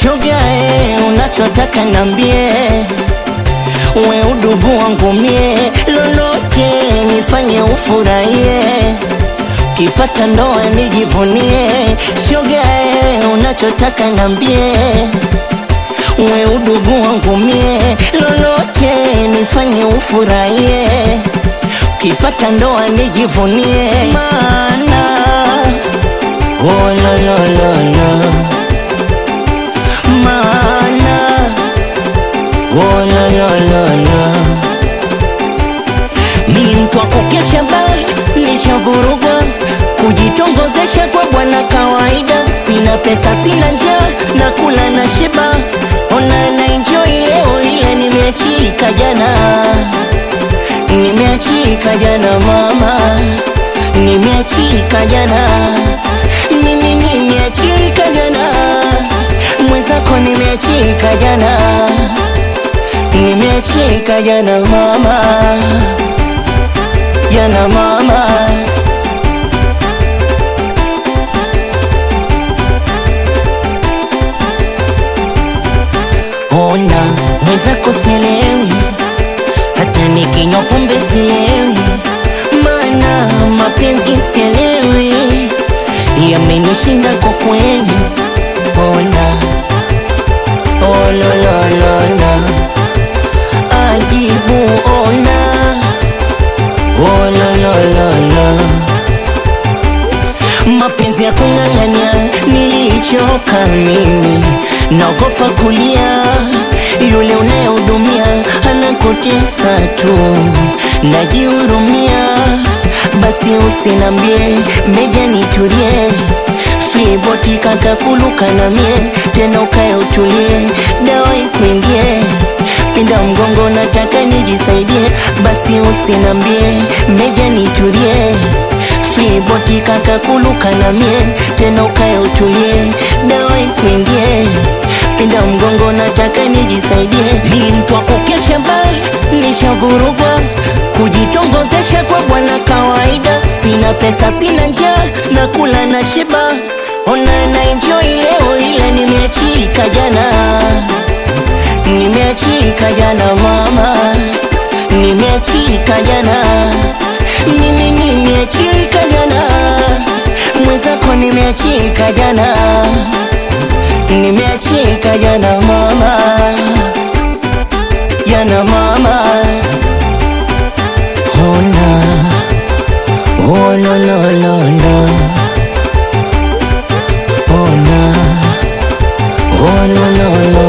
shogae, unachotaka nambie, we udugu wangu mie, lolote nifanye ufurahie, kipata ndoa nijivunie, shogae, unachotaka nambie, we udugu wangu mie, lolote nifanye ufurahie, kipata ndoa nijivunie, maana oh, lo, lo, lo, lo maana oh, la, la, la, la. ni mtu wa kukesha baa nishavurugwa kujitongozesha kwa bwana kawaida sina pesa sina njaa na kula na shiba ona na enjoy leo ile nimeachika jana nimeachika jana mama nimeachika jana mimi nimeachika jana mwenzako nimeachika jana nimeachika jana mama jana mama ona mwenzako sielewi hata nikinywa pombe sielewi maana mapenzi sielewi yamenishinda kwa kweli ona olololona ajibu ona olololona mapenzi ya kung'ang'ania nilichoka mimi naogopa kulia yule unayehudumia anakutesa tu najihurumia basi usinambie meja nitulie fliboti kakakuluka na mie tena ukae utulie dawa ikuingie pinda mgongo nataka nijisaidie basi usinambie meja nitulie fliboti kakakuluka na mie tena ukae utulie dawa ikuingie pinda mgongo nataka nijisaidie ni mtu wa kukesha ba nishavurugwa kujitongozesha kwa bwana kawaida sina pesa sina njaa na kula na shiba ona na enjoy leo ile nimeachika jana nimeachika jana mama nimeachika jana mimi nimeachika jana mwenzako nimeachika jana nimeachika jana mama jana mama ona oh, lo, lo, lo, lo. ona oh, lo, lo, lo,